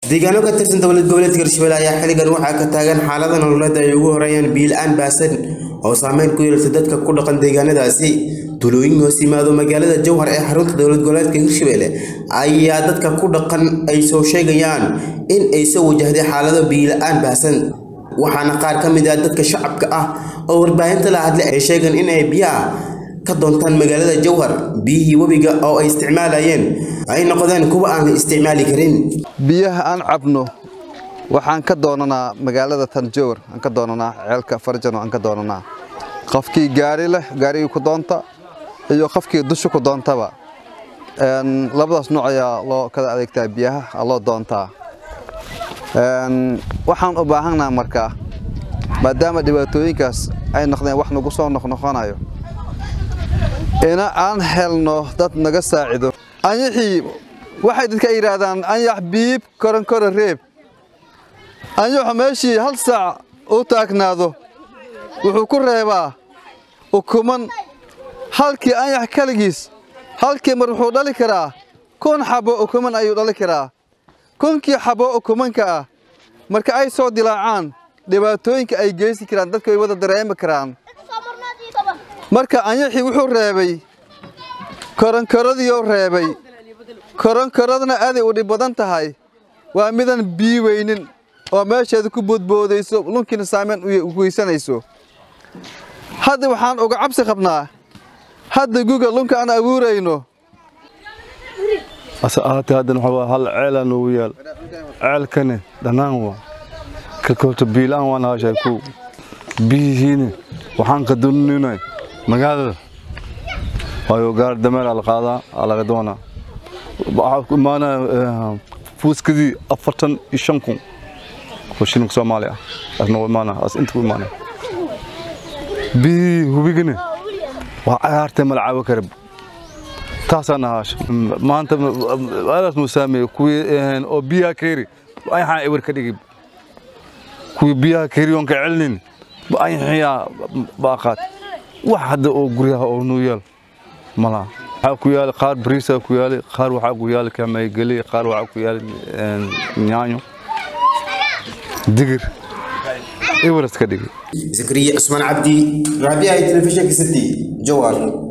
deegaano ka tirsan dowlad goboleedka hirshabelle ayaa xilligan waxaa ka taagan xaalada nololeed ay ugu horeeyaan biil-aan baasan oo saameyn ku yeelata dadka ku dhaqan deegaanadaasi tulooyin hoos yimaado magaalada jowhar ee xarunta dowlad goboleedka hirshabelle ayaa dadka ku dhaqan ay soo sheegayaan in ay soo wajahday xaalado biila-aan baahsan waxaana qaar ka mid ah dadka shacabka ah oo warbaahinta la hadlay ay sheegeen in ay biyaha ka doontaan magaalada jowhar biyihii webiga oo ay isticmaalayeen ay noqdeen kuwa aan la isticmaali karin biyaha aan cabno waxaan ka doonanaa magaalada tanjowr aan ka doonanaa ceelka farjano aan ka doonanaa qofkii gaari leh gaarigii ku doonta iyo qofkii dusha ku doontaba labadaas nooc ayaa loo kala adeegtaa biyaha loo doontaa waxaan u baahannaha markaa maadaama dhibaatooyinkaas ay noqdeen wax nagu soo noqnoqonayo ina aan helno dad naga saacido anyaxii waxay dadka yidhaahdaan anyax biib koronkoro reeb anyaxu meeshii hal saac u taagnaado wuxuu ku reebaa ukuman halkii anyax kaligiis halkii mar wuxuu dhali karaa kun xabo ukuman ayuu dhali karaa kunkii xabo ukumanka ah marka ay soo dilaacaan dhibaatooyinka ay geysi karaan dadka way wada dareemi karaan marka anyaxii wuxuu reebay koronkoradiioo reebay koronkoradna aaday u dhib badan tahay waa midan bii weynin oo meesheeda ku boodboodayso lunkiina saameyn u geysanayso hadda waxaan uga cabsi qabnaa hadda guga lunka aan abuurayno ase ahaatee haddana waxaa waa hal ceelaa noogu yaal ceelkani dhannaan waa ka koobto biilaan waan haashay ku biyihiini waxaan ka duninay magaalada waayo gaar dameer aa la qaadaa aa laga doonaa waxaa ku imaanaya fuuskadii afartan iyo shan kun oo shilinka soomaali ah asna u imaanaya as inta ku imaanaya biyihii hubigani waa cagaartee mala caawo karab taasaan ahaasha maanta aadaas nuu saameeyey kuwii oo biyaha keeri ayaxaa ewer ka dhigi kuwii biyaha keeri oon ka celinin ayaxiyaa baaqaad wax hadda oo guryaha oo nuu yaal malaha waxaa ku yaali qaar bariisaa ku yaali qaar waxaa ku yaali kamaygeli qaar waxaa ku yaali nyaanyo digir eweras ka dhigi zakariya cusmaan cabdi raadiyaha telefishinka city jowhar